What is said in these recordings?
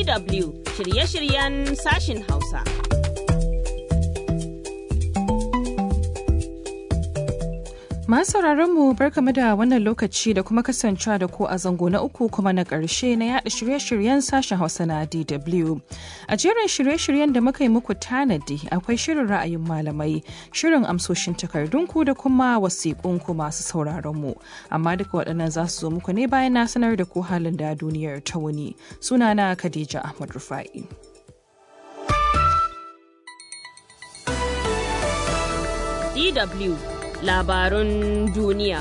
DW shirye-shiryen sashin Hausa. Masu mu barkamu da wannan lokaci da kuma kasancewa da ku a zango na uku kuma na ƙarshe na yada shirye-shiryen sashen Hausa na DW. A jerin shirye-shiryen da muka yi muku tanadi akwai shirin ra'ayin malamai, shirin amsoshin takardunku da kuma wasiƙunku masu sauraron mu. Amma duka waɗannan za su zo muku ne bayan na sanar da ku halin da duniyar ta wuni. Sunana Khadija Ahmad Rufa'i. DW labarun duniya.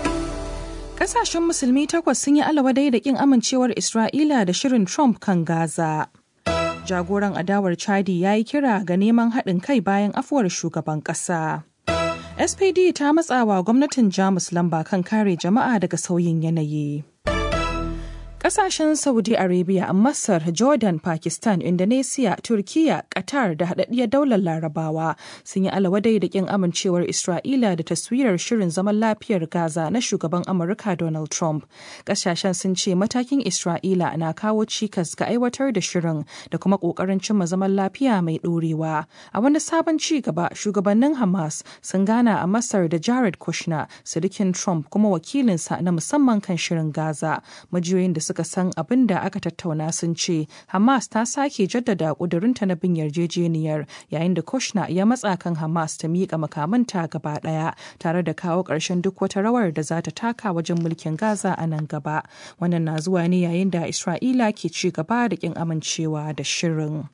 Kasashen musulmi takwas sun yi alawadai da kin amincewar Isra'ila da shirin Trump kan Gaza. Jagoran adawar Chadi ya yi kira ga neman haɗin kai bayan afuwar shugaban ƙasa. SPD ta matsawa gwamnatin Jamus lamba kan kare jama'a daga sauyin yanayi. Kasashen Saudi Arabia, Masar, Jordan, Pakistan, Indonesia, Turkiya, Qatar da haɗaɗɗiyar daular Larabawa sun yi alawadai da ƙin amincewar Isra'ila da taswirar shirin zaman lafiyar Gaza na shugaban Amurka Donald Trump. Kasashen sun ce matakin Isra'ila na kawo cikas ga aiwatar da shirin da kuma ƙoƙarin cimma zaman lafiya mai ɗorewa. A wani sabon ci gaba, shugabannin Hamas sun gana a Masar da Jared Kushner, sirikin Trump kuma wakilinsa na musamman kan shirin Gaza. Majiyoyin da suka san abin da aka tattauna sun ce Hamas ta sake jaddada ƙudurinta na bin yarjejeniyar yayin da Kushner ya matsa kan Hamas ta miƙa makamanta gaba ɗaya tare da kawo ƙarshen duk wata rawar da za ta taka wajen mulkin Gaza a nan gaba. Wannan na zuwa ne yayin da Isra'ila ke ci gaba da ƙin amincewa da shirin.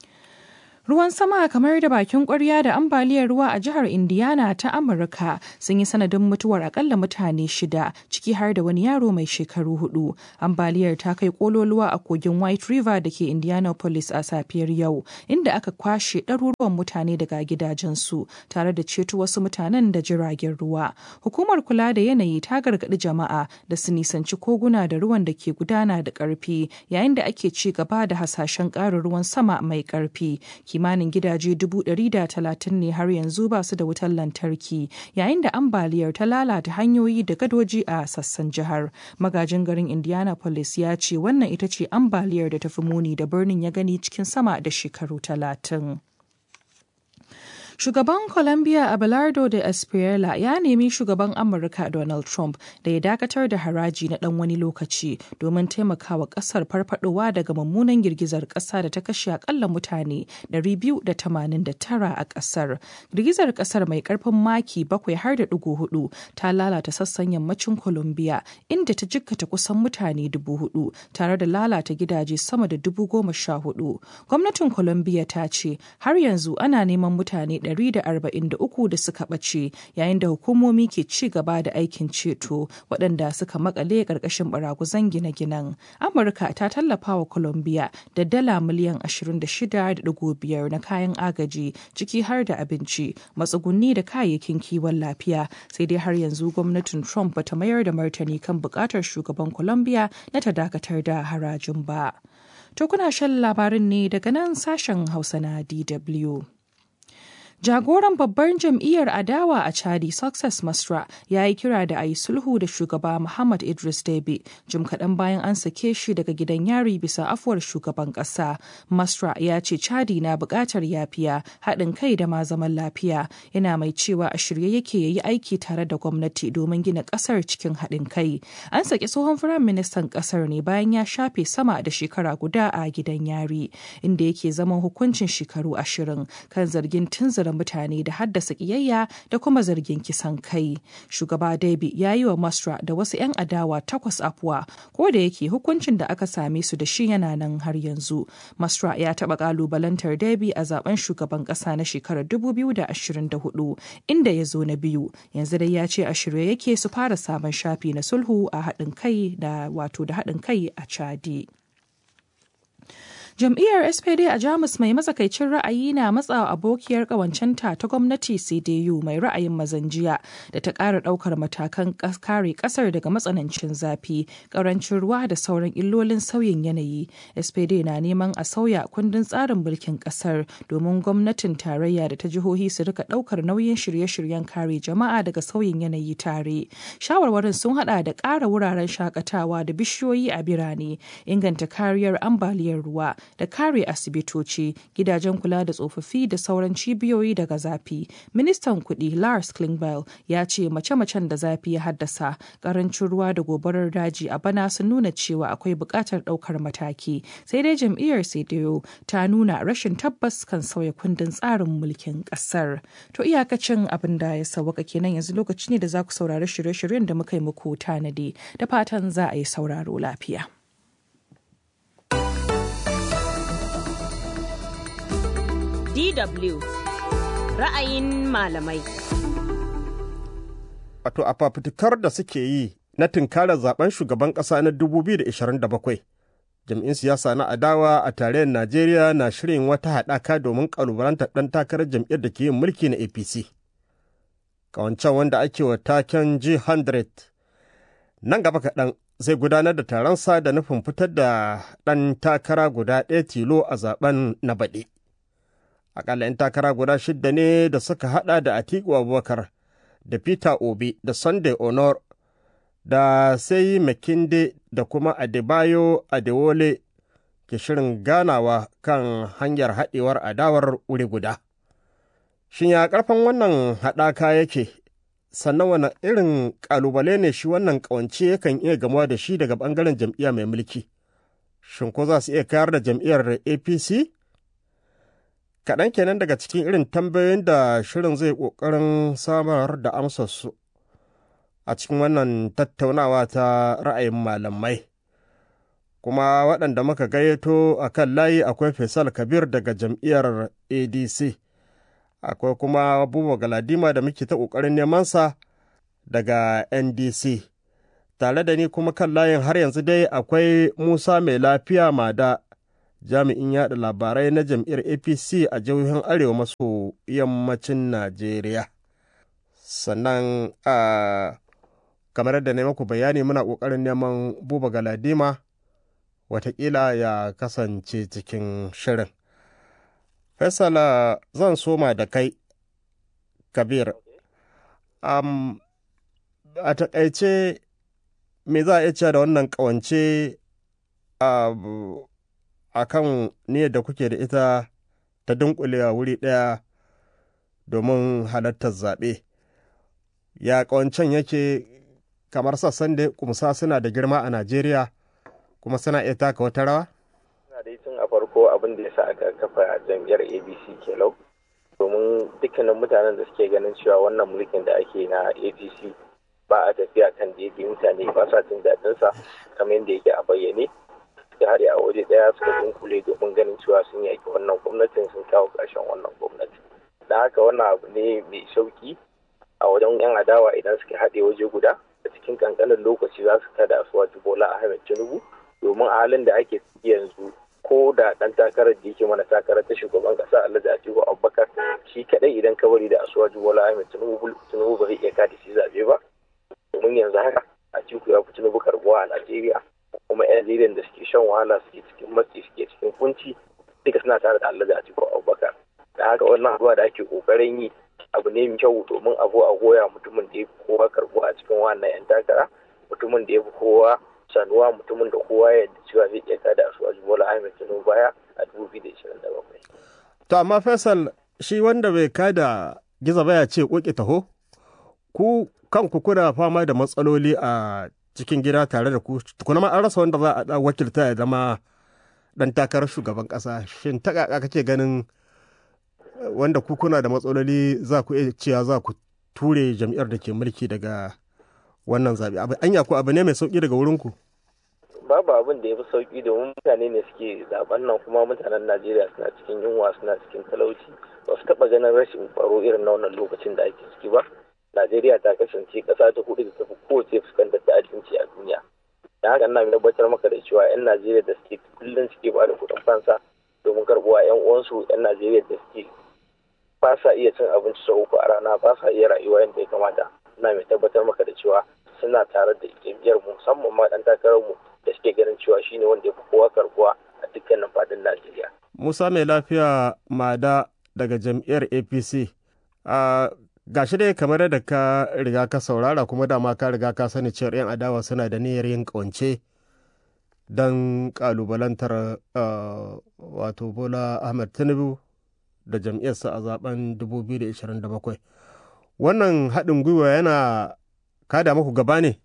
Ruwan sama kamar da bakin kwarya da ambaliyar ruwa a jihar Indiana ta Amurka sun yi sanadin mutuwar akalla mutane shida ciki har da wani yaro mai shekaru hudu. Ambaliyar ta kai kololuwa a kogin White River da ke Indianapolis a safiyar yau, inda aka kwashe ɗaruruwan mutane daga gidajensu tare da ceto wasu mutanen da jiragen ruwa. Hukumar kula da yanayi ta gargaɗi jama'a da su nisanci koguna da ruwan da ke gudana da ƙarfi yayin da ake ci gaba da hasashen ƙarin ruwan sama mai ƙarfi. kimanin gidaje dubu ɗari da talatin ne har yanzu ba su da wutar lantarki yayin da ambaliyar ta lalata hanyoyi da gadoji a sassan jihar magajin garin indianapolis ya ce wannan ita ce ambaliyar da ta fi muni da birnin ya gani cikin sama da shekaru talatin Shugaban Colombia Abelardo de Espriella ya nemi shugaban Amurka Donald Trump da ya dakatar da haraji na ɗan wani lokaci domin taimakawa ƙasar farfadowa daga mummunan girgizar ƙasa da ta kashe akalla mutane 289 a ƙasar. Girgizar ƙasar mai ƙarfin maki bakwai har da ɗigo hudu ta lalata sassan yammacin Colombia inda ta jikkata kusan mutane dubu hudu tare da lalata gidaje sama da dubu goma sha hudu. Gwamnatin Colombia ta ce har yanzu ana neman mutane 143 da suka ɓace yayin da hukumomi ke ci gaba da aikin ceto waɗanda suka makale ƙarƙashin baraguzan gine-ginen. Amurka ta tallafa wa Colombia da dala miliyan 26.5 na kayan agaji ciki har da abinci, matsugunni da kayayyakin kiwon lafiya sai dai har yanzu gwamnatin Trump bata mayar da martani kan buƙatar shugaban Colombia na ta dakatar da harajin ba. To kuna shan labarin ne daga nan sashen Hausa na DW. Jagoran babbar jam'iyyar adawa a Chadi Success Masra ya yi kira da a yi sulhu da shugaba Muhammad Idris Deby jim kaɗan bayan an sake shi daga gidan yari bisa afuwar shugaban ƙasa. Masra ya ce Chadi na buƙatar yafiya, haɗin kai da ma zaman lafiya. Yana mai cewa a shirye yake ya yi aiki tare da gwamnati domin gina ƙasar cikin haɗin kai. An saki tsohon firayim ministan ƙasar ne bayan ya shafe sama da shekara guda a gidan yari, inda yake zaman hukuncin shekaru ashirin kan zargin tunzura da mutane da haddasa kiyayya da kuma zargin kisan kai. Shugaba Dabi ya yi wa Masra da wasu 'yan adawa takwas afuwa ko da yake hukuncin da aka same su da shi yana nan har yanzu. Masra ya taɓa ƙalubalantar Dabi a zaben shugaban ƙasa na shekarar 2024 inda ya zo na biyu. Yanzu dai ya ce a shirye yake su fara sabon shafi na sulhu a haɗin kai da wato da haɗin kai a Chadi. Jam'iyyar SPD a Jamus mai matsakaicin ra'ayi na matsawa abokiyar ƙawancenta ta gwamnati CDU mai ra'ayin mazan jiya da ta ƙara ɗaukar matakan kare ƙasar daga matsanancin zafi, ƙarancin ruwa da sauran illolin sauyin yanayi. SPD na neman a sauya kundin tsarin mulkin ƙasar domin gwamnatin tarayya da ta jihohi su rika ɗaukar nauyin shirye-shiryen kare jama'a daga sauyin yanayi tare. Shawarwarin sun hada da ƙara wuraren shakatawa da bishiyoyi a birane, inganta kariyar ambaliyar ruwa da kare asibitoci, gidajen kula da tsofaffi da sauran cibiyoyi daga zafi. Ministan kuɗi Lars Klingbeil ya ce mace-macen da zafi ya haddasa, ƙarancin ruwa da gobarar daji a bana sun nuna cewa akwai buƙatar ɗaukar mataki. Sai dai jam'iyyar CDU ta nuna rashin tabbas kan sauya kundin tsarin mulkin ƙasar. To iyakacin abin da ya sauwaka kenan yanzu lokaci ne da za ku saurari shirye-shiryen da muka yi muku tanadi da fatan za a yi sauraro lafiya. DW ra'ayin malamai. Wato a fafutukar da suke yi na tunkarar zaben shugaban ƙasa na 2027. Jam'in siyasa na adawa a tarayyar Najeriya na shirin wata haɗaka domin ƙalubalantar ɗan takarar jam'iyyar da ke yin mulki na APC. Kawancan wanda ake wa taken G100 nan gaba kaɗan zai gudanar da taronsa da nufin fitar da ɗan takara guda ɗaya tilo a zaben na baɗi. Akalla 'yan takara guda shidda ne da suka haɗa da Atiku Abubakar da Peter Obi da Sunday Honor da sai Makinde da kuma Adebayo Adewole ke shirin ganawa kan hanyar haɗewar adawar wuri guda. Shin ya ƙarfin wannan haɗaka yake, sannan wani irin ƙalubale ne shi wannan ƙawance yakan iya gamuwa da shi daga ɓangaren jam'iyya mai mulki? Shin ko za su iya kayar da jam'iyyar APC? Kaɗan kenan daga cikin irin tambayoyin da shirin zai ƙoƙarin samar da amsarsu a cikin wannan tattaunawa ta ra'ayin malamai. Kuma waɗanda muka gayyato a kan layi akwai Faisal Kabir daga jam'iyyar ADC. akwai kuma Buba Galadima da muke ta ƙoƙarin nemansa daga NDC. Tare da ni kuma kan layin har yanzu dai akwai Musa mai lafiya mada jami'in yaɗa labarai na jam'iyyar APC a jihohin Arewa maso yammacin Najeriya. Sannan a kamar da na maku bayani muna ƙoƙarin neman Buba Galadima watakila ya kasance cikin shirin. Faisala zan soma da kai, Kabir. Um, a taƙaice me za a iya cewa da wannan ƙawance a kan niyyar da kuke da ita ta dunkulewa wuri ɗaya domin halartar zaɓe. Ya ƙawancen yake kamar sassan da kumsa suna da girma a Najeriya kuma suna iya taka wata rawa? dai tun a farko abin da ya sa aka kafa jam'iyyar abc kelau domin dukkanin mutanen da suke ganin cewa wannan mulkin da ake na apc ba a tafiya kan daidai mutane ba sa jin daɗin sa kamar yadda yake a bayyane suka haɗe a waje ɗaya suka dunkule domin ganin cewa sun yaki wannan gwamnatin sun kawo ƙarshen wannan gwamnati da haka wannan abu ne mai sauki a wajen yan adawa idan suka haɗe waje guda a cikin kankanin lokaci za su kada su wajen bola ahmed tinubu domin a halin da ake yanzu ko da dan takarar da yake mana takarar ta shugaban kasa Alhaji Atiku Abubakar shi kadai idan ka bari da Asuwaju Bola Ahmed Tinubu Tinubu ba zai iya kada shi zabe ba domin yanzu haka Atiku ya fi Tinubu karbuwa a Najeriya kuma yan Najeriya da suke shan wahala suke cikin matsi suke cikin kunci duka suna tare da Alhaji Atiku Abubakar da haka wannan abuwa da ake kokarin yi abu ne mai kyau domin a a goya mutumin da ya fi kowa karbuwa a cikin wannan yan takara mutumin da ya fi kowa sanuwa mutumin da kowa ya cewa zai iya kada su a Bola Ahmed Tinubu baya a 2027. To amma Faisal shi wanda bai kada giza baya ce koki taho ku kanku kuna fama da matsaloli a cikin gida tare da ku tukuna ma an rasa wanda za a wakilta ya zama dan takarar shugaban kasa shin ta kaka kake ganin wanda ku kuna da matsaloli za ku iya cewa za ku ture jam'iyyar da ke mulki daga wannan zaɓe abu anya ko abu ne mai sauƙi daga wurinku babu abin da ya fi sauƙi domin mutane ne suke zaben nan kuma mutanen najeriya suna cikin yunwa suna cikin talauci ba su taɓa ganin rashin tsaro irin na wannan lokacin da ake ciki ba najeriya ta kasance ƙasa ta hudu da tafi kowace fuskantar ta'addanci a duniya da haka ina tabbatar maka da cewa 'yan najeriya da suke kullum suke ba da kuɗin fansa uwa yan uwansu yan najeriya da suke ba sa iya cin abinci sau uku a rana ba sa iya rayuwa yadda ya kamata ina mai tabbatar maka da cewa suna tare da jam'iyyar mu musamman ma dan takarar mu da suke ganin cewa shine wanda ya fi kowa karbuwa a dukkanin fadin najeriya musa mai lafiya mada daga jam'iyyar apc a gashi dai kamar da ka riga ka saurara kuma dama ka riga ka sani cewar 'yan adawa suna da niyyar yin kawance don kalubalantar wato bola ahmed tinubu da jam'iyyarsa a zaben 2027 wannan haɗin gwiwa yana kada muku gaba ne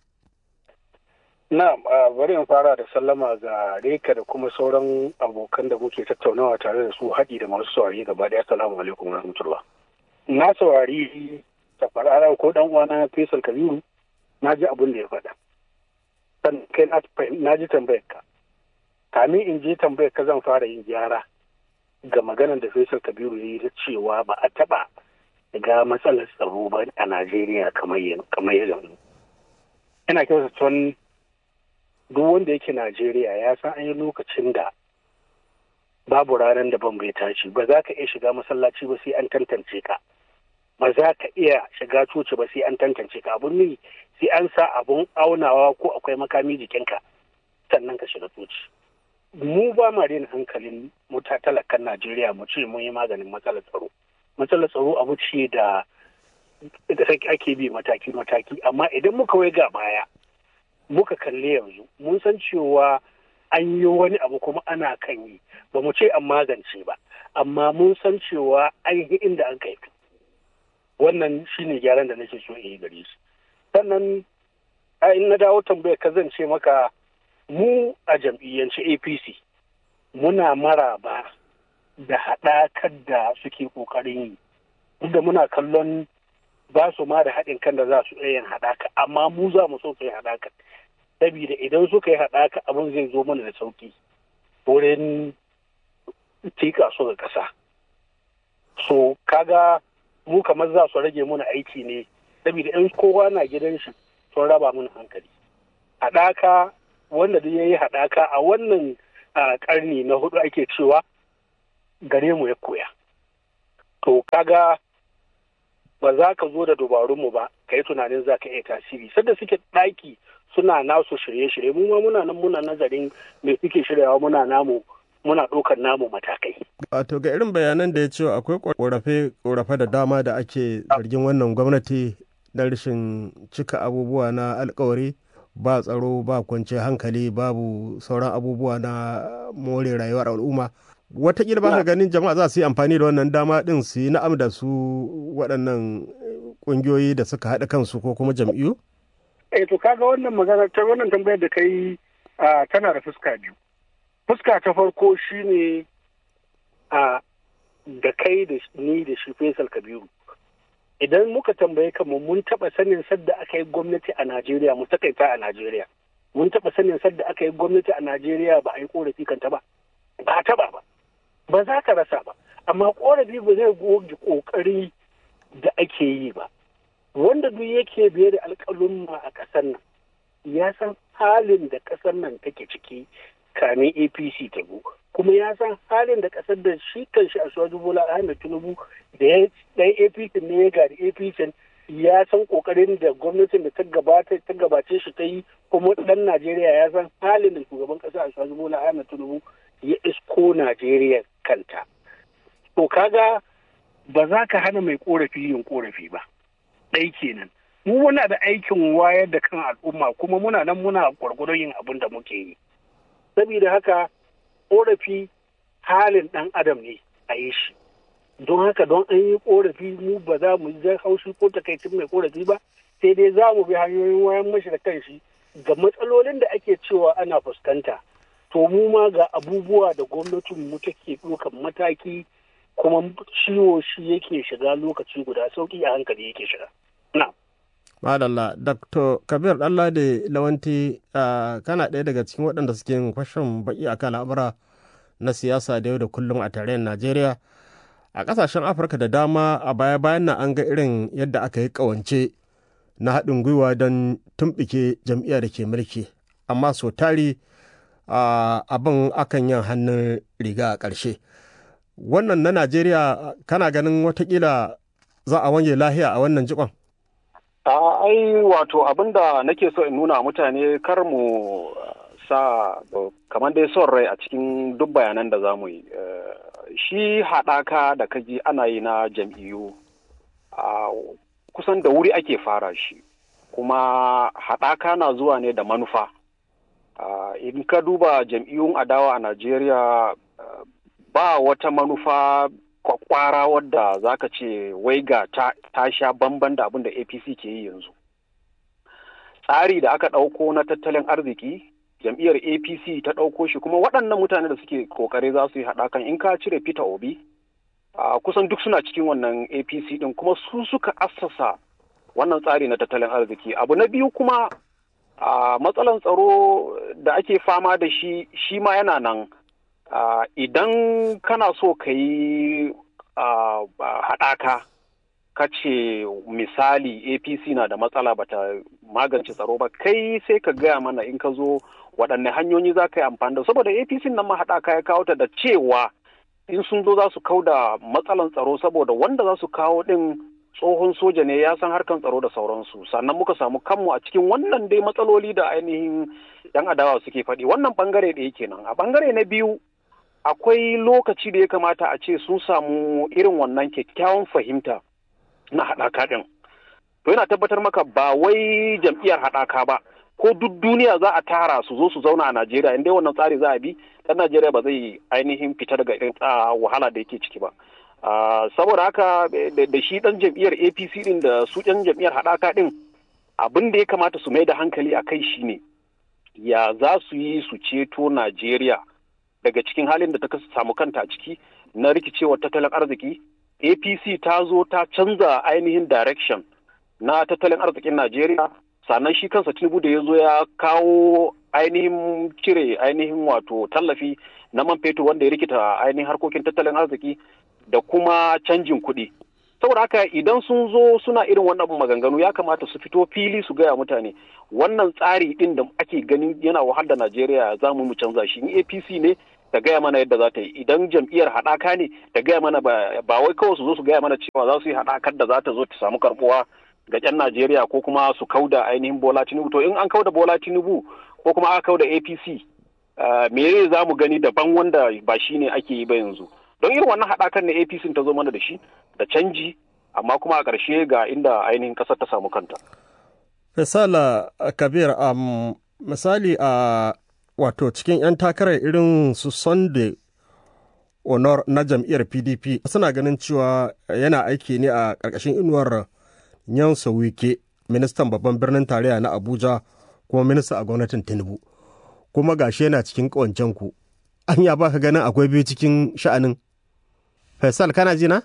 Na'am, bari in fara da sallama ga Reka da kuma sauran abokan da muke tattaunawa tare da su haɗi da masu saurari gaba ɗaya. Assalamu alaikum rahmatullah. Na saurari tafarara ko dan uwana Faisal Kabiru na ji abin da ya faɗa. Sannan kai na ji tambayar ka. Kamin in je tambayar ka zan fara yin gyara ga maganar da Faisal Kabiru ya yi ta cewa ba a taɓa ga matsalar tsaro ba a Najeriya kamar yanzu. Ina kyautar tun duk wanda yake Najeriya ya san an yi lokacin da babu ranar da ban bai tashi ba za ka iya shiga masallaci ba sai an tantance ka ba za ka iya shiga coci ba sai an tantance ka abun ne sai an sa abun aunawa ko akwai makami jikinka sannan ka shiga coci mu ba ma daina hankalin muta talakan Najeriya mu ce mun yi maganin matsalar tsaro matsalar tsaro abu ce da ake bi mataki-mataki amma idan muka wai ga baya muka kalli yanzu mun san cewa an yi wani abu kuma ana kan yi ba mu ce an magance ba amma mun san cewa an yi inda an kai wannan shine gyaran da nake so in yi gare shi sannan in na dawo tambayar ka zan ce maka mu a jam'iyyance apc muna maraba da haɗakar da suke ƙoƙarin yi da muna kallon ba su ma da haɗin kan da za su iya yin haɗaka amma mu za mu so su yi haɗaka saboda idan suka yi haɗaka abin zai zo mana da sauƙi wurin tika su ga ƙasa so kaga mu kamar za su rage mana aiki ne saboda in kowa na gidan shi sun raba mana hankali haɗaka wanda duk ya yi haɗaka a wannan ƙarni na hudu ake cewa gare mu ya koya to kaga ba za ka zo da dubarunmu ba ka yi tunanin za ka iya tasiri sadda suke ɗaki suna nasu shirye-shirye mu ma muna nan muna nazarin me suke shiryawa muna namu muna ɗaukar namu matakai. Wato ga irin bayanan da ya ce akwai ƙorafe da dama da ake zargin wannan gwamnati na rashin cika abubuwa na alkawari ba tsaro ba kwanciyar hankali babu sauran abubuwa na more rayuwar al'umma watakila ba ka ganin jama'a za su yi amfani da wannan dama din su yi na'am da su waɗannan ƙungiyoyi da suka haɗa kansu ko kuma jam'iyyu? Eh to kaga wannan magana ta wannan tambayar da kai tana da fuska biyu. Fuska ta farko shine a da kai da ni da shi Faisal Kabiru. Idan muka tambaye kanmu mun taɓa sanin sadda aka yi gwamnati a Najeriya mu takaita a Najeriya. Mun taɓa sanin sadda aka yi gwamnati a Najeriya ba a yi korafi kanta ba. Ba taɓa ba. ba za ka rasa ba amma korafi ba zai goge kokari da ake yi ba wanda duk yake biye da alƙalumma a ƙasar nan ya san halin da ƙasar nan take ciki kamin apc ta go kuma ya san halin da ƙasar da shi kan shi a suwaju bola ahmed tinubu da ya ɗan apc ne ya gari apc ya san ƙoƙarin da gwamnatin da ta gabata ta gabace shi ta yi kuma ɗan najeriya ya san halin da shugaban ƙasa a suwaju bola ahmed tinubu ya isko Najeriya kanta. To kaga ba za ka hana mai korafi yin korafi ba. Ɗai kenan. Mu muna da aikin wayar da kan al'umma kuma muna nan muna gwargwadon yin abin da muke yi. Saboda haka korafi halin ɗan adam ne a yi shi. Don haka don an yi korafi mu ba za mu ji haushi ko takaicin mai korafi ba sai dai za mu bi hanyoyin wayan mashi da kanshi ga matsalolin da ake cewa ana fuskanta. to mu ma ga abubuwa da gwamnatin mu take ɗaukan mataki kuma ciwo shi yake shiga lokaci guda sauki a hankali yake shiga. Na. Madalla, Dr. Kabir Ɗanlade Lawanti kana ɗaya daga cikin waɗanda suke yin fashin baƙi a kan al'amura na siyasa da yau da kullum a tarayyar Najeriya. A ƙasashen Afirka da dama a baya-bayan nan an ga irin yadda aka yi ƙawance na haɗin gwiwa don tumɓike jam'iyyar da ke mulki. Amma so tari abin akan yin hannun riga a ƙarshe. wannan na najeriya kana ganin watakila za a wange lahiya a wannan jikon a ai wato abinda nake so in nuna mutane kar mu sa kamar dai son rai a cikin duk bayanan da za mu yi shi haɗaka da kaji ana yi na jam'iyyu kusan da wuri ake fara shi kuma haɗaka na zuwa ne da manufa in ka duba jam'iyyun adawa a najeriya ba wata manufa kwakwara wadda za ka ce wai ga ta, ta sha bamban da abin da apc ke yi yanzu tsari da aka ɗauko na tattalin arziki jam'iyyar apc ta ɗauko shi kuma waɗannan mutane da suke ƙoƙari za su yi haɗakan in ka cire peter obi uh, kusan duk suna cikin wannan apc ɗin kuma su suka assasa wannan tsari na tattalin arziki abu na biyu kuma uh, matsalan tsaro da ake fama da shi shi ma yana nan Uh, idan kana so ka yi uh, haɗaka ka ce misali apc na da matsala bata magance tsaro ba kai sai ka gaya mana in ka zo waɗanne hanyoyi za ka yi amfani da saboda apc nan ma haɗaka ya kawo ta da cewa in sun zo za su kau da matsalan tsaro saboda wanda za su kawo ɗin tsohon soja ne ya san harkan tsaro da sauransu sannan muka samu kanmu a cikin wannan dai matsaloli da ainihin yan adawa suke faɗi wannan bangare ɗaya kenan a bangare na biyu akwai lokaci da ya kamata a ce sun samu irin wannan kyakkyawan fahimta na haɗaka ɗin. To yana tabbatar maka ba wai jam'iyyar haɗaka ba, ko duk duniya za a tara su zo su zauna a Najeriya inda wannan tsari za a bi, ɗan Najeriya ba zai ainihin fita daga irin wahala da yake ciki ba. Saboda haka da shi ɗan jam'iyyar APC ɗin da su ɗan jam'iyyar haɗaka ɗin abin da ya kamata su mai da hankali a kai shine ya za su yi su ceto Najeriya. daga cikin halin da ta samu kanta a ciki na rikicewar tattalin arziki apc ta zo ta canza ainihin direction na tattalin arzikin najeriya sannan shi kansa tinubu da ya zo ya kawo ainihin cire ainihin wato tallafi na man fetur wanda ya rikita ainihin harkokin tattalin arziki da kuma canjin kuɗi saboda haka idan sun zo suna irin wannan maganganu ya kamata su fito fili su gaya mutane wannan tsari din da ake ganin yana wahal da najeriya za mu canza shi in apc ne ta gaya mana yadda za ta yi idan jam'iyyar haɗaka ne ta gaya mana ba wai kawai su zo su gaya mana cewa za su yi haɗakar da za ta zo ta samu karɓuwa ga 'yan Najeriya ko kuma su kauda ainihin Bola Tinubu to in an kauda Bola Tinubu ko kuma aka kauda APC me ne za mu gani daban wanda ba shi ne ake yi ba yanzu don irin wannan haɗakar ne APC ta zo mana da shi da canji amma kuma a ƙarshe ga inda ainihin ƙasar ta samu kanta. Misala Kabir um, misali a wato cikin 'yan takarar irin su Sunday Honor na jam'iyyar PDP suna ganin cewa yana aiki ne a ƙarƙashin inuwar Nyansa Wike, ministan babban birnin tarayya na Abuja kuma minista a gwamnatin Tinubu. Kuma gashi yana cikin ƙawancen ku. An ya baka ganin akwai biyu cikin sha'anin. Faisal kana ji na?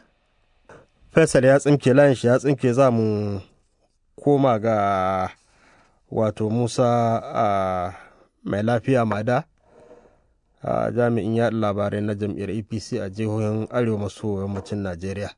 Faisal ya tsinke layin shi ya tsinke za mu koma ga wato Musa a mai lafiya mada a jami'in yaɗa labarai na jam'iyyar apc a jihohin arewa maso yammacin najeriya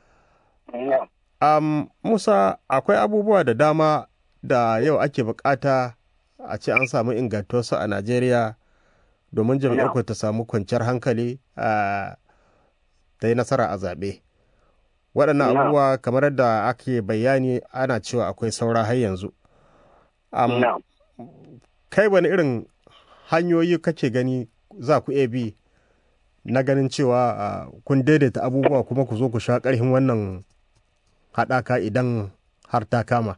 um, musa akwai abubuwa da dama da yau ake bukata a ce an samu ingantuwarsu a najeriya domin jam'iyyar ku ta samu kwanciyar hankali ta yi nasara a zaɓe waɗannan abubuwa kamar yadda ake bayani ana cewa akwai saura har yanzu um, kai wani irin hanyoyi kake gani za ku iya bi na ganin cewa uh, kun daidaita abubuwa kuma ku zo ku sha ƙarfin wannan haɗaka idan har ta kama?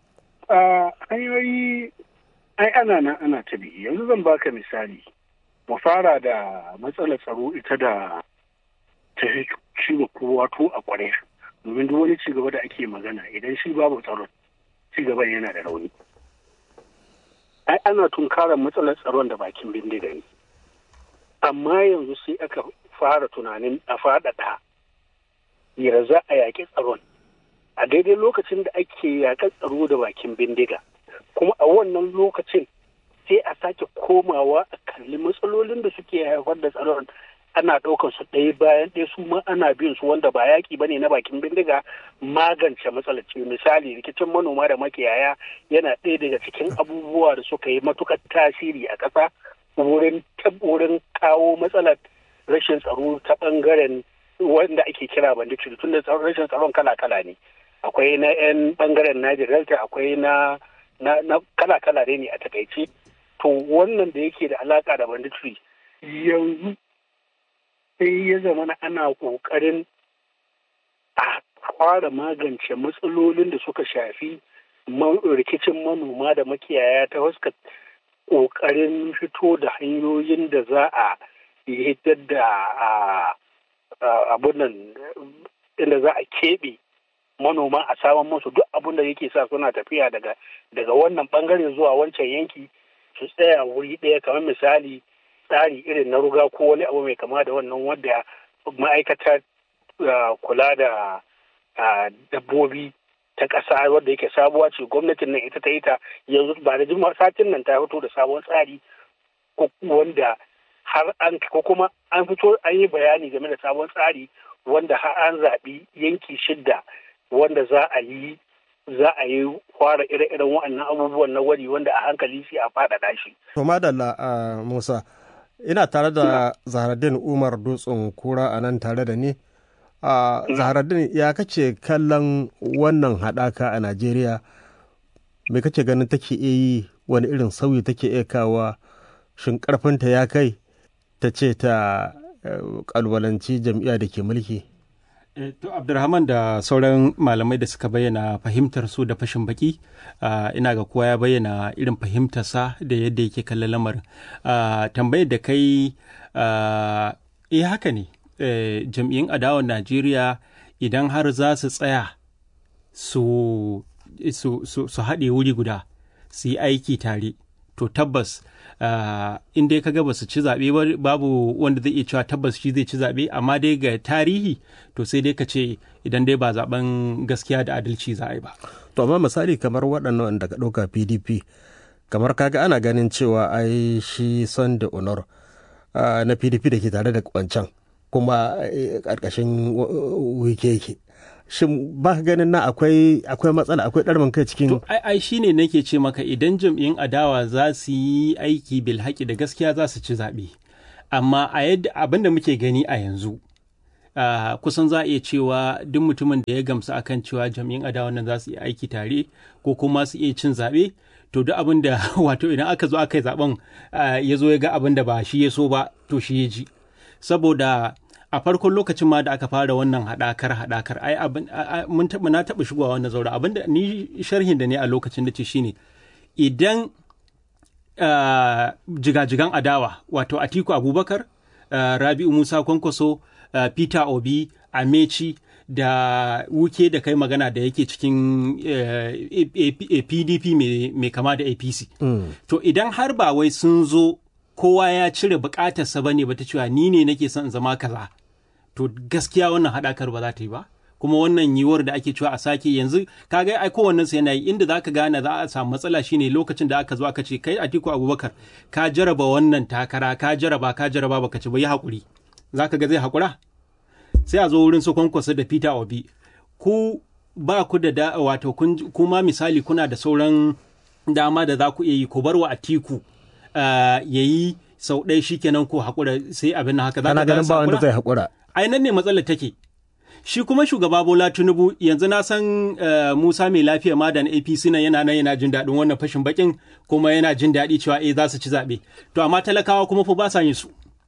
hanyoyi ai ana nan ana ta bi yanzu zan baka misali mu fara da matsalar tsaro ita da ta ciwo kowa to a kware domin duk wani cigaba da ake magana idan shi babu tsaron cigaban yana da rauni ai ana tunkarar matsalar tsaron da bakin bindiga ne amma yanzu sai aka fara tunanin a faɗaɗa yara za a yaƙi tsaron a daidai lokacin da ake yaƙar tsaro da bakin bindiga kuma a wannan lokacin sai a sake komawa a kalli matsalolin da suke haifar da tsaron ana ɗaukar su ɗaya bayan ɗaya su ma ana bin su wanda ba yaƙi bane na bakin bindiga magance matsalar ce misali rikicin manoma da makiyaya yana ɗaya daga cikin abubuwa da suka yi matuƙar tasiri a ƙasa wurin wurin kawo matsalar rashin tsaro ta bangaren wanda ake kira banditry tun da rashin tsaron kala-kala ne akwai na 'yan bangaren Niger Delta akwai na na kala-kala ne a takaice to wannan da yake da alaka da banditry yanzu sai ya zama ana kokarin a fara magance matsalolin da suka shafi rikicin manoma da makiyaya ta wasu kokarin fito da hanyoyin da za a hitar da abun nan inda za a keɓe manoma a saman musu duk abun da yake sa suna tafiya daga daga wannan bangare zuwa wancan yanki su tsaya wuri ɗaya kamar misali tsari irin na ruga ko wani abu mai kama da wannan wadda ma'aikatar kula da dabbobi ta ƙasa wadda yake sabuwa ce gwamnatin nan ita ta yi ta yanzu ba da jima satin nan ta fito da sabon tsari wanda har an ko kuma an fito an yi bayani game da sabon tsari wanda har an zaɓi yanki shidda wanda za a yi za a yi fara ire-iren waɗannan abubuwan na wari wanda a hankali sai a faɗaɗa shi. To madalla a Musa, ina tare da Zaharaddin Umar Dutsen Kura a nan tare da ni. a Zaharaddin ya kace kallon wannan haɗaka a Najeriya me kace ganin take iya yi wani irin sauyi take iya kawa shin ƙarfinta ya kai ta ce ta ƙalwalanci jam'iyya da ke mulki. To Abdulrahman da sauran malamai da suka bayyana fahimtar su da fashin baki ina ga kowa ya bayyana irin fahimtarsa da yadda yake kallon lamarin. Tambayar da kai eh haka ne jam'iyyun adawar Najeriya idan har za su tsaya su haɗe wuri guda su yi aiki tare to tabbas in dai kaga ba su ci zaɓe babu wanda zai iya cewa tabbas shi zai ci zaɓe amma dai ga tarihi to sai dai ka ce idan dai ba zaben gaskiya da adalci za a yi ba. To amma misali kamar waɗannan wanda ka ɗauka PDP kamar kaga ana ganin cewa ai shi son da honor na PDP da ke tare da kwancan kuma ƙarƙashin wike yake. shin ba ka ganin na akwai akwai matsala akwai ɗarmin kai cikin to ai ai shine nake ce maka idan jam'iyyun adawa za su yi aiki bil haƙi da gaskiya za su ci zaɓe amma a yadda abin da muke gani a yanzu Uh, kusan za a iya cewa duk mutumin da ya gamsu akan cewa jam'iyyun adawa nan za su yi aiki tare ko kuma su iya cin zaɓe to duk abin da wato idan aka zo aka yi zaɓen uh, ya zo ya ga abin da ba shi ya so ba to shi ya ji saboda a farkon lokacin ma da aka fara wannan haɗakar haɗakar ai abin mun taɓa na taɓa shigowa wannan zaura abin da ni sharhin da ne a lokacin da ce shine idan jigajigan adawa wato Atiku Abubakar Rabi'u Musa Kwankwaso Peter Obi Amechi da wuke da kai magana da yake cikin PDP mai kama da APC to idan har ba wai sun zo kowa ya cire bukatarsa ba ne ba ta cewa ni ne nake son zama kaza to gaskiya wannan haɗakar ba za ta yi ba kuma wannan yiwuwar da ake cewa a sake yanzu kaga ai kowannen sa yana yi inda zaka gane za a samu matsala shine lokacin da aka zo aka ce kai Atiku Abubakar ka jaraba wannan takara ka jaraba ka jaraba baka ci ba yi hakuri zaka ga zai hakura sai a zo wurin su kwankwasa da Peter Obi ku ba ku da da wato kuma misali kuna da sauran dama da za ku iya yi ku bar wa Atiku ya yi sau ɗaya shikenan ko hakura sai abin haka za ka ganin ba wanda zai hakura ai nan ne matsalar take shi kuma shugaba Bola Tinubu yanzu na san uh, Musa mai lafiya ma da na APC nan yana nan yana jin daɗin wannan fashin bakin kuma yana jin daɗi cewa eh za su ci zaɓe to amma talakawa kuma fa ba sa yin su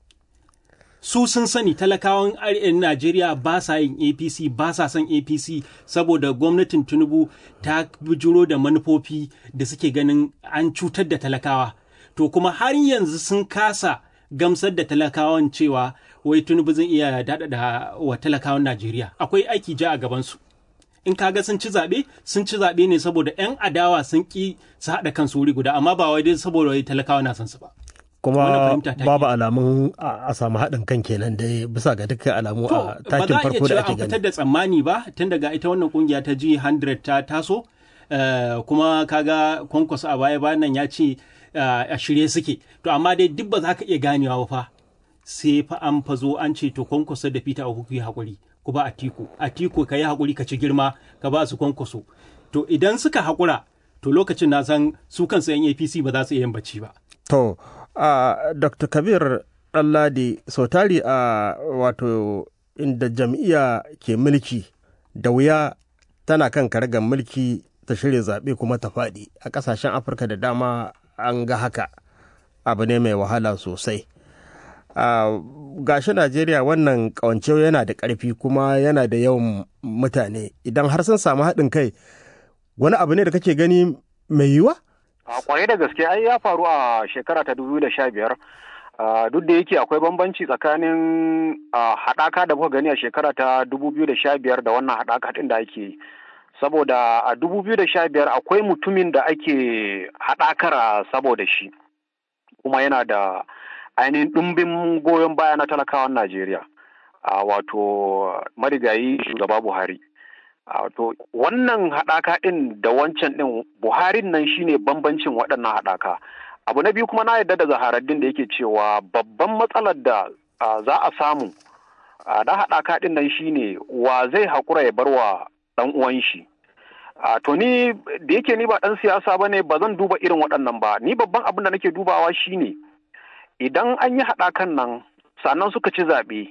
su sun sani talakawan Najeriya ba sa yin APC ba sa son APC saboda gwamnatin Tinubu ta bijiro da manufofi da suke ganin an cutar da talakawa to kuma har yanzu sun kasa gamsar da talakawan cewa wai Tinubu zan iya daɗaɗa wa talakawan Najeriya akwai aiki ja a gabansu in kaga sun ci zaɓe sun ci zaɓe ne saboda 'yan adawa sun ƙi su haɗa kansu wuri guda amma ba wai dai saboda wai talakawa na son su ba kuma babu alamun a samu haɗin kan kenan dai bisa ga dukkan alamu a takin farko da ake gani. Ba za a iya cewa an fitar da tsammani ba tun daga ita wannan kungiya ta G100 ta taso kuma kaga kwankwaso a baya bayan nan ya ce a shirye suke to amma dai duk ba za ka iya ganewa ba fa sai fa an fa zo an ce to kwankwaso da Peter Obi ku yi hakuri ku ba Atiku Atiku ka yi hakuri ka ci girma ka ba su kwankwaso to idan suka hakura to lokacin na san su kansu yan APC ba za su iya yin bacci ba. To Uh, Dr. Kabir ɗanladi sau tari a wato inda jam'iyya ke mulki da wuya tana kan karagar mulki ta shirya zaɓe kuma ta faɗi a ƙasashen afirka da dama an ga haka abu ne mai wahala sosai gashi najeriya wannan ƙawance yana da ƙarfi kuma yana da yawan mutane idan har sun samu haɗin kai wani abu ne da kake gani mai yiwa? a kwarai da gaske ai ya faru a shekara ta dubu da sha biyar duk da yake akwai bambanci tsakanin haɗaka da muka gani a shekara ta dubu biyu da sha biyar da wannan haɗaka ɗin da ake yi saboda a dubu biyu da sha biyar akwai mutumin da ake haɗakar saboda shi kuma yana da ainihin ɗumbin goyon baya na talakawan najeriya wato marigayi shugaba buhari wato wannan haɗaka ɗin da wancan ɗin buharin nan shine bambancin waɗannan haɗaka abu na biyu kuma na yarda da zaharaddin da yake cewa babban matsalar da za a samu da haɗaka ɗin nan shine wa zai haƙura ya bar wa ɗan uwan shi to ni da yake ni ba ɗan siyasa ba ne ba zan duba irin waɗannan ba ni babban abin da nake dubawa shine idan an yi haɗakan nan sannan suka ci zaɓe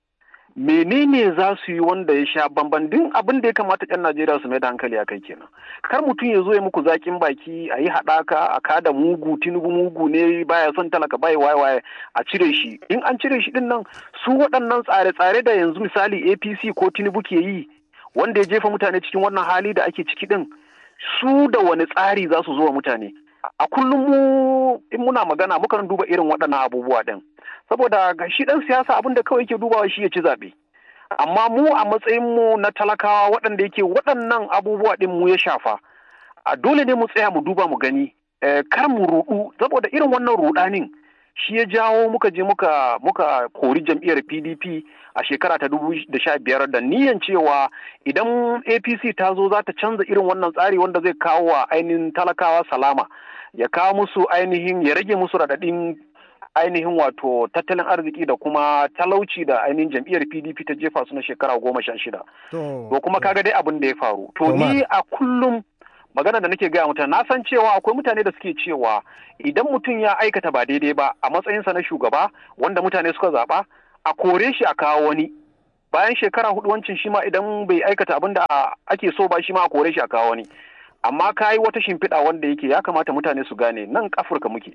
menene za su yi wanda ya sha bamban din abin da ya kamata yan Najeriya su mai da hankali a kai kenan kar mutum ya zo ya muku zakin baki a yi haɗaka a kada mugu tinubu mugu ne baya son talaka bai waye waye a cire shi in an cire shi din nan su waɗannan tsare-tsare da yanzu misali APC ko tinubu ke yi wanda ya jefa mutane cikin wannan hali da ake ciki din su da wani tsari za su zo wa mutane a kullum mu in muna magana mukan duba irin waɗannan abubuwa din saboda ga shi ɗan siyasa abin da kawai ke dubawa shi ya ci zaɓe amma mu a matsayin mu na talakawa waɗanda yake waɗannan abubuwa ɗin mu ya shafa a dole ne mu tsaya mu duba mu gani kar mu ruɗu saboda irin wannan ruɗanin shi ya jawo muka je muka muka kori jam'iyyar PDP a shekara ta dubu da sha biyar da niyan cewa idan APC ta zo za ta canza irin wannan tsari wanda zai kawo wa ainihin talakawa salama ya kawo musu ainihin ya rage musu raɗaɗin ainihin wato tattalin arziki da kuma talauci da ainihin jam'iyyar pdp ta jefa su na shekara goma sha shida to kuma kaga dai abin da ya faru to ni a kullum magana da nake gaya mutane na san cewa akwai mutane da suke cewa idan mutum ya aikata ba daidai ba a matsayinsa na shugaba wanda mutane suka zaɓa a kore shi a kawo wani bayan shekara hudu wancin shi ma idan bai aikata abin da ake so ba shi ma a kore shi a kawo wani amma ka yi wata shimfiɗa wanda yake ya kamata mutane su gane nan afirka muke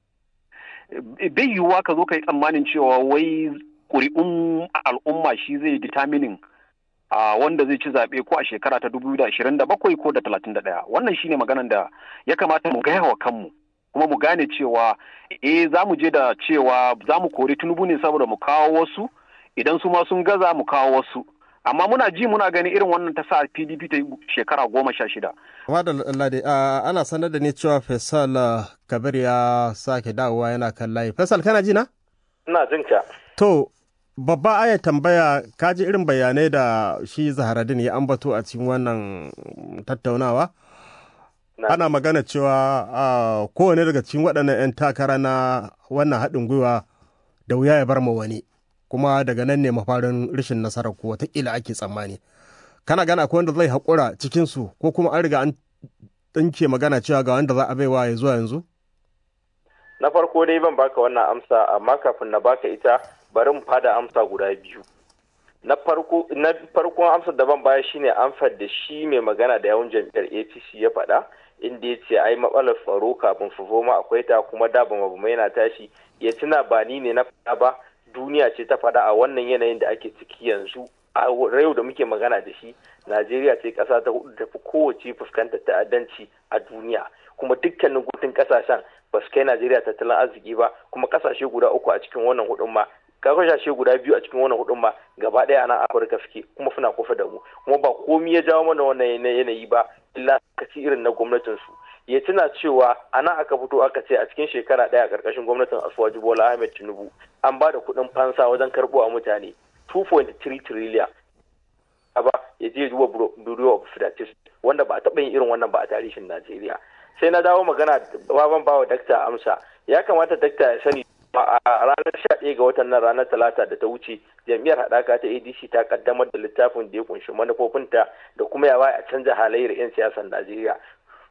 bai yiwuwa ka zo ka yi tsammanin cewa wai ƙuri'un al'umma shi zai determining a wanda zai ci zaɓe ko a shekara ta dubu da ashirin da bakwai ko da talatin da ɗaya wannan shine maganan da ya kamata mu gaya wa kanmu kuma mu gane cewa eh za mu je da cewa za mu kori tunubu ne saboda mu kawo wasu idan su ma sun gaza mu kawo wasu amma muna ji muna gani irin wannan ta sa pdp ta yi shekara goma sha shida. Lade, ana sanar da ni cewa Faisal Kabir ya sake dawowa yana kan layi. Faisal kana ji na? Ina jin ka. To, babba aya tambaya ka ji irin bayanai da shi Zaharadin ya ambato a cikin wannan tattaunawa? Ana magana cewa kowane daga cikin waɗannan 'yan takara na wannan haɗin gwiwa da wuya ya bar ma wani. kuma daga nan ne mafarin rashin nasarar ko watakila ake tsammani kana gana akwai wanda zai haƙura cikinsu ko kuma an riga an ɗinke magana cewa ga wanda za a baiwa ya zuwa yanzu na farko dai ban baka wannan amsa amma kafin na baka ita bari mu fada amsa guda biyu na farko na farkon amsar da ban baya shine amsar da shi mai magana da yawan jam'iyyar APC ya faɗa inda ya ce ai matsalar tsaro kafin fufoma akwai ta kuma da ba yana tashi ya tuna ba ni ne na faɗa ba duniya ce ta faɗa a wannan yanayin da ake ciki yanzu a yau da muke magana da shi najeriya ce ƙasa ta hudu tafi kowace fuskantar ta'addanci a duniya kuma dukkanin gutun ƙasashen ba su kai najeriya tattalin arziki ba kuma ƙasashe guda uku a cikin wannan hudun ma kasashe guda biyu a cikin wannan hudun ma gaba ɗaya a nan afirka suke kuma suna kusa da mu kuma ba komi ya jawo mana wannan yanayi ba illa kaci irin na gwamnatin su ya tuna cewa a nan aka fito aka ce a cikin shekara ɗaya a ƙarƙashin gwamnatin asuwaji bola ahmed tinubu an ba da kuɗin fansa wajen karɓo a mutane 2.3 trillion ba ya je duba bureau of statistics wanda ba a taɓa yin irin wannan ba a tarihin najeriya sai na dawo magana baban bawa dakta amsa ya kamata dakta ya sani a ranar 11 ga watan nan ranar talata da ta wuce jam'iyyar haɗaka ta adc ta kaddamar da littafin da ya kunshi manufofinta da kuma yawa a canza halayyar 'yan siyasar najeriya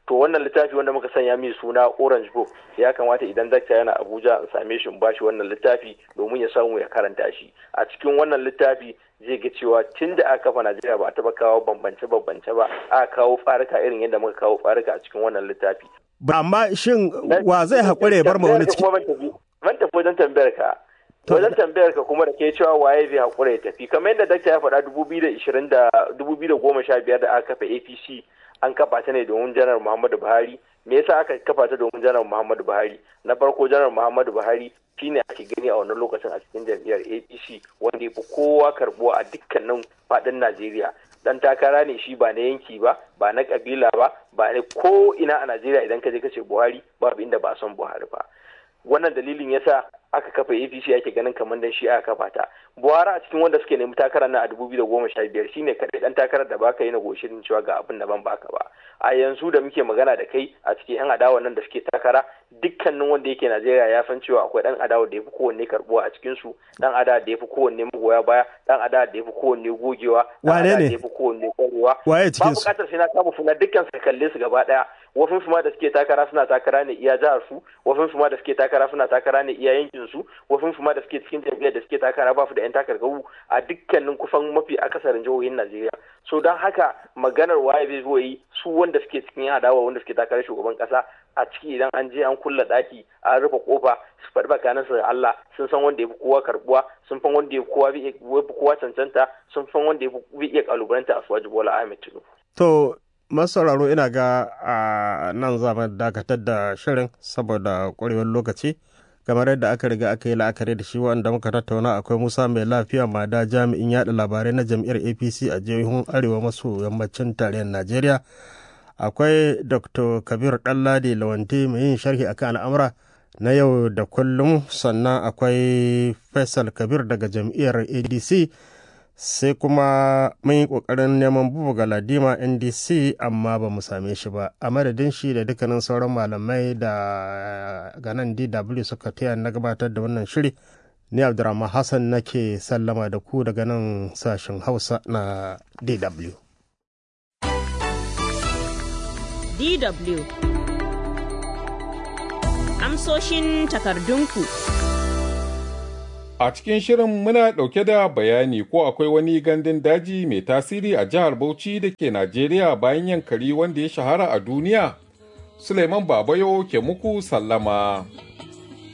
to wannan littafi wanda muka sanya mai suna orange book ya kamata idan dakta yana abuja in same shi in bashi wannan littafi domin ya samu ya karanta shi a cikin wannan littafi zai ga cewa tun da aka kafa najeriya ba a taba kawo bambance bambance ba aka kawo tsarika irin yadda muka kawo tsarika a cikin wannan littafi amma shin wa zai haƙure ya bar ma wani ciki ban tafi wajen tambayar ka wajen tambayar ka kuma da ke cewa waye zai haƙura ya tafi kamar yadda dakta ya faɗa dubu biyu da ishirin da dubu biyu da goma sha biyar da aka kafa apc an kafa ta ne domin janar muhammadu buhari me yasa aka kafa ta domin janar muhammadu buhari na farko janar muhammadu buhari shine ake gani a wannan lokacin a cikin jam'iyyar apc wanda ya fi kowa karbuwa a dukkanin faɗin najeriya dan takara ne shi ba na yanki ba ba na kabila ba ba na ko ina a najeriya idan ka je ka ce buhari babu inda ba son buhari ba wannan dalilin yasa aka kafa apc ake ganin kamar dan shi aka kafa ta buhari a cikin wanda suke nemi takara na a dubu biyu da goma sha biyar shine kaɗai dan takarar da baka yi na goshirin cewa ga abin da ban baka ba a yanzu da muke magana da kai a cikin yan adawa nan da suke takara dukkanin wanda yake najeriya ya san cewa akwai dan adawa da ya fi kowanne karbuwa a cikin su dan adawa da ya fi kowanne magoya baya dan adawa da ya fi kowanne gogewa dan Wane adawa ne? da ya fi kowanne kwarewa Waye cikin ba su? bukatar sai na kama suna dukkan su kalle su gaba daya wasu su ma da suke takara suna takara ne iya jihar su wasu su ma da suke takara suna takara ne iya yankin su wasu su ma da suke cikin jam'iyyar da suke takara ba su da yan takarkaru a dukkanin kusan mafi akasarin jihohin Najeriya so don haka maganar waye zai zo yi su wanda suke cikin yan adawa wanda suke takarar shugaban kasa a ciki idan an je an kulla daki an rufe kofa su faɗi bakanan su da Allah sun san wanda ya fi kowa karbuwa sun san wanda ya fi kowa ya fi kowa cancanta sun san wanda ya fi iya kalubalanta a suwaji Bola Ahmed Tinubu To, masauraro ina ga a nan za mu dakatar da shirin saboda ƙwarewar lokaci. Kamar yadda aka riga aka yi la'akari da shi wanda muka tattauna akwai Musa mai lafiya mada jami'in yaɗa labarai na jam'iyyar APC a jihohin Arewa maso yammacin tarayyar Najeriya. Akwai Dr. Kabir Ɗanladi Lawanti mai yin sharhi akan al'amura na yau da kullum sannan akwai Faisal Kabir daga jam'iyyar ADC. sai kuma mun yi ƙoƙarin neman bubu galadima ndc amma ba mu same shi ba a madadin shi da dukkanin sauran malamai da ganan dw suka taya na gabatar da wannan shiri ni abdurrahman hassan nake sallama da ku daga nan sashen hausa na dw DW Amsoshin takardunku A cikin shirin muna ɗauke da bayani ko akwai wani gandun daji mai tasiri a jihar Bauchi da ke Najeriya bayan yankari wanda ya shahara a duniya. Suleiman Babayo ke muku sallama.